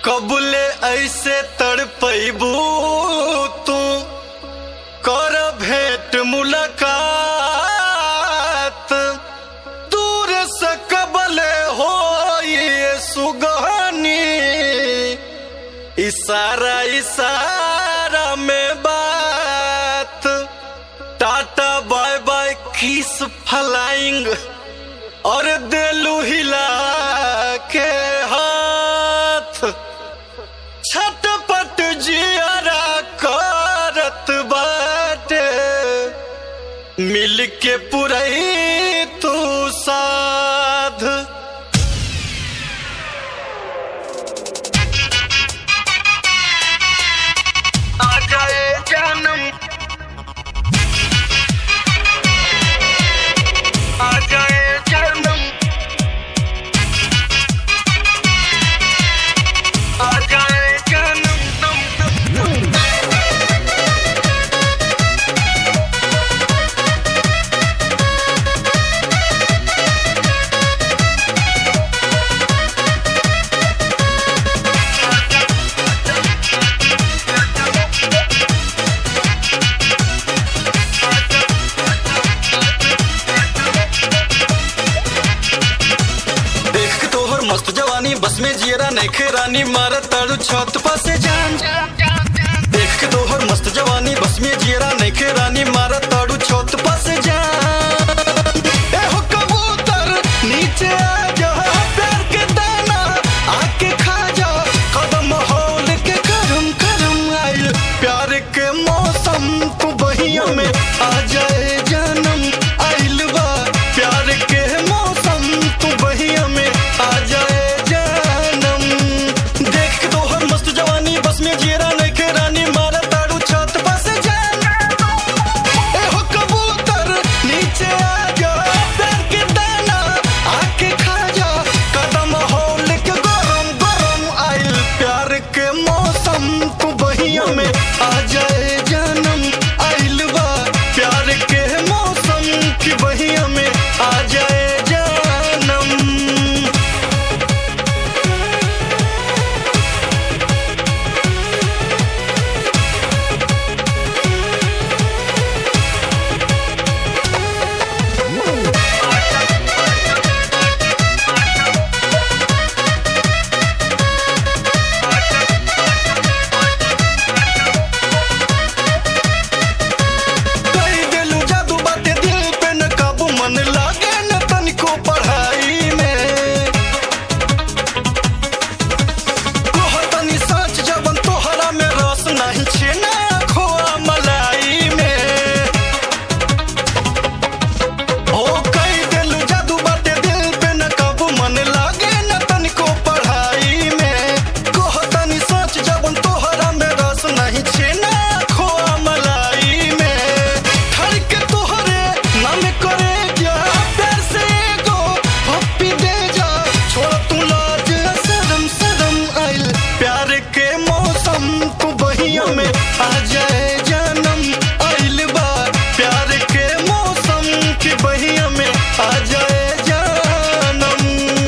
कबले ऐसे तड़पैबू तू कर भेंट मुलाकात दूर से कबले हो ये सुगहनी इशारा इशारा में बात tata bye bye kiss flying और दिलू हिला के हाथ छटपट जियरा करत बाटे मिल के पुरई तू साध आ जाए जानम आ जाए जानम आ जाए जानम नम नम नम देख के तोहर मस्त जवानी बस में जियरा नैखे रानी मार ताड़ू छत पासे जान देख के तोहर मस्त जवानी बस में जियरा नैखे रानी मार ताड़ू छत पासे जान ए हो कबूतर नीचे आ जा प्यार के दाना आके खा जा कदम होल के करम करम आइल प्यार के मौसम तू बहिया में आ जाए जानम आइल बा प्यार के मौसम तू बहिया में आ जाए जानम देख के तोहर मस्त जवानी बस में जीरा नइखे रानी मारा ताड़ू छत पास जान ए हो कबूतर नीचे आ जा प्यार के दाना आके खा जा कदम होल के गरम गरम आइल प्यार के मौसम तू बहिया में आ जाए जानम आइल बा प्यार के मौसम की बहिया में आ जाए जानम कई दिलू जादू बाते दिल पे न काबू मन लागे न तनिको पढ़ाई में कोह तनी सच जबन तोहरा में रस नहीं छे ना खोआ मलाई में ओ कई दिलू जादू बाते दिल पे न काबू मन लागे न तनिको पढ़ाई में कोह तनी सच जबन तोहरा में रस नहीं छे ना खोआ मलाई में धड़के तोहरे नाम करे जा प्यार से एगो पप्पी दे जा छोड़ तू लाज सदम सदम आइल प्यार के मौसम तू बहिया में आ जाए जानम आइल बा प्यार के मौसम की बहिया में आ जाए जानम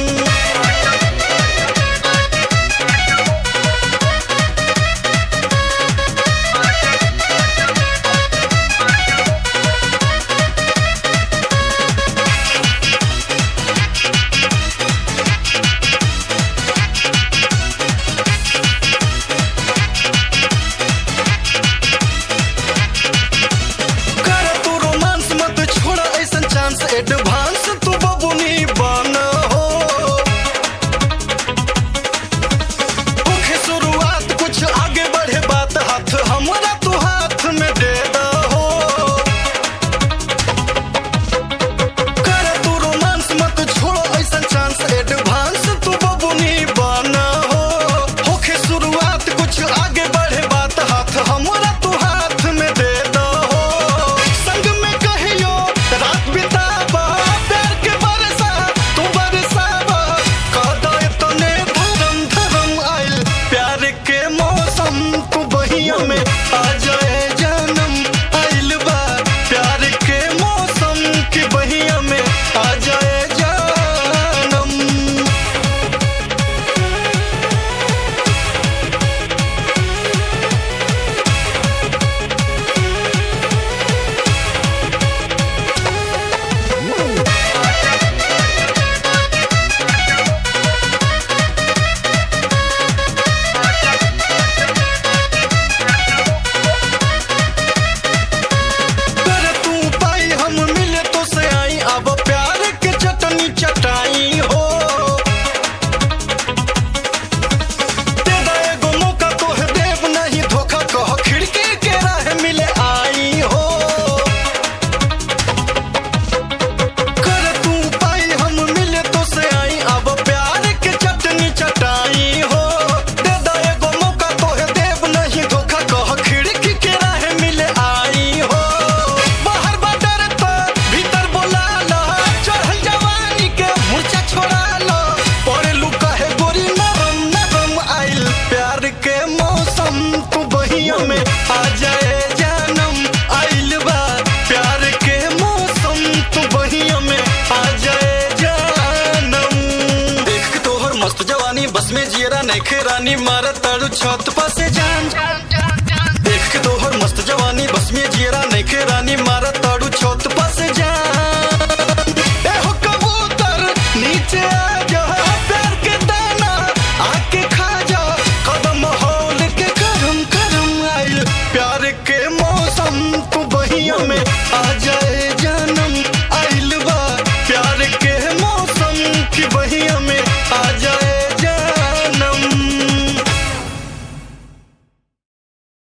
कर तू रोमांस मत छोड़ ऐसन चांस एडवांस तू बबुनी बन हो होखे शुरुआत कुछ आगे बढ़े बात हाथ हमरा तू हाथ में दे दहो कर तू रोमांस मत छोड़ ऐसन चांस एडवांस तू बबुनी बन हो होखे शुरुआत कुछ आगे बढ़े बात हाथ हमरा तू हाथ में दे दहो संग में कहियो रात बिताबा जियरा नैखे रानी मारा ताड़ू छत पासे जान देख के तोहर मस्त जवानी बस में जियरा नैखे रानी मारा ताड़ू छत पासे जान ए हो कबूतर नीचे आ जा प्यार के दाना आके खा जा कदम होल के करम करम आइल प्यार के मौसम तू बहिया में आ जाए जानम आइल बा प्यार के मौसम की बहिया में आ जाए